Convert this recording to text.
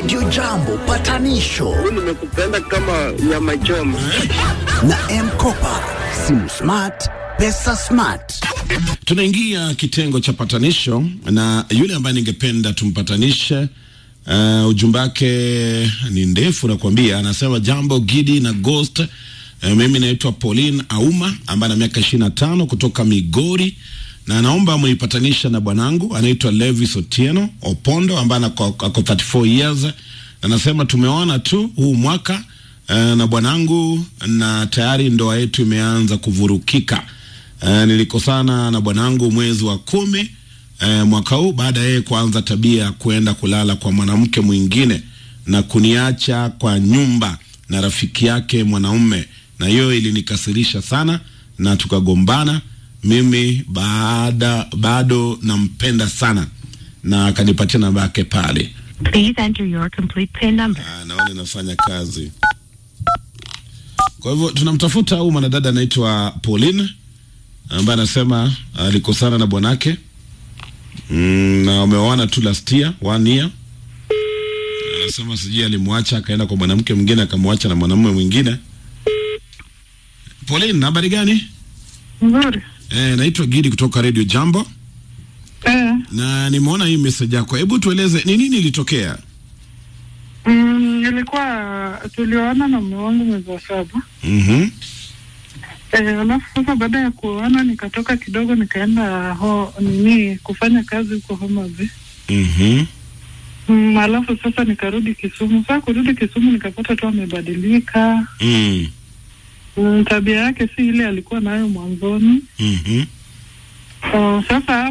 Radio Jambo patanisho nimekupenda kama nyama choma. na Mkopa, simu smart, pesa smart. Tunaingia kitengo cha patanisho na yule ambaye ningependa tumpatanishe. Uh, ujumbe wake ni ndefu nakwambia, anasema jambo Gidi na Ghost. Uh, mimi naitwa Pauline Auma ambaye ana miaka ishirini na tano kutoka Migori na anaomba muipatanisha na bwanangu anaitwa Levis Otieno Opondo ambaye ako ako 34 years. Anasema tumeona tu huu mwaka uh, na bwanangu na tayari ndoa yetu imeanza kuvurukika. Uh, nilikosana na bwanangu mwezi wa kumi uh, mwaka huu baada ya yeye kuanza tabia ya kuenda kulala kwa mwanamke mwingine na kuniacha kwa nyumba na rafiki yake mwanaume, na hiyo ilinikasirisha sana na tukagombana. Mimi baada bado nampenda sana, na akanipatia namba yake pale. Please enter your complete PIN number. Ah, naona inafanya kazi. Kwa hivyo tunamtafuta huyu mwanadada anaitwa Pauline ambaye anasema alikosana na bwanake mm, na wameoana tu last year, one year. Anasema sijui alimwacha akaenda kwa mwanamke mwingine akamwacha na mwanamume mwingine. Pauline, habari gani? Nzuri. Eh, naitwa Gidi kutoka Radio Jambo Eh, na nimeona hii message yako. Hebu tueleze ni nini ilitokea? mm, ilikuwa tulioana na mume wangu mwezi wa saba. Mhm. Eh, alafu sasa baada ya kuoana nikatoka kidogo nikaenda ho nini kufanya kazi huko Homa Bay. Mhm. Mm, alafu sasa nikarudi Kisumu. Sasa kurudi Kisumu nikapata tu amebadilika. Mm. Mm, tabia yake si ile alikuwa nayo mwanzoni. Mhm. Uh, sasa